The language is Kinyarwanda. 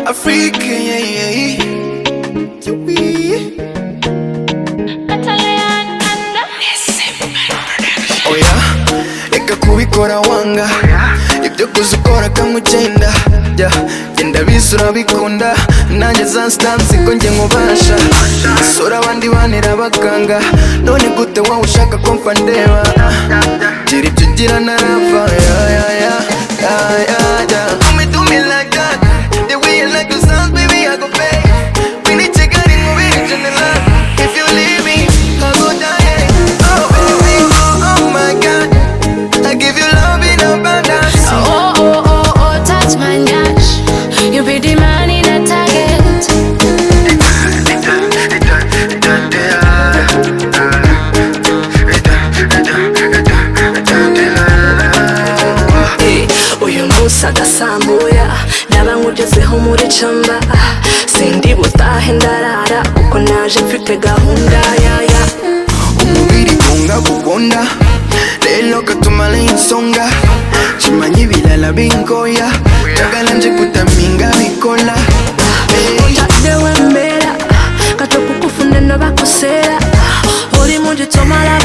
Africa, yeah, yeah, yeah. Yui. oya reka kubikora wanga ibyo kuza ukora ukamucyenda jya genda bizi urabikunda nanjye za sitansi ko njye nkubasha isura abandi banira abaganga none gute wowe ushaka ko mfa ndeba gira ibyo ugira narapfa ya ya ya ya ya ya Do me, do me like that. The way you like the sounds, baby, I go pay. We need to get in, we need to get in love. If you leave me, I go die. Oh, baby, oh, oh my God. I give you love in abundance. Oh, oh, oh, oh, touch my gosh. You be the man in a target. Eh, uyu munsi adasambuya ndaba nkugezeho muri camba ah, sindi butahe ndarara kuko naje mfite gahunda yaya umubiri gungabubona lelo katumala insonga chimanyi bilala bingoya njagala nje kutaminga bikola Hey. utadde wembera kato kukufunda no bakosera oli mu gitomala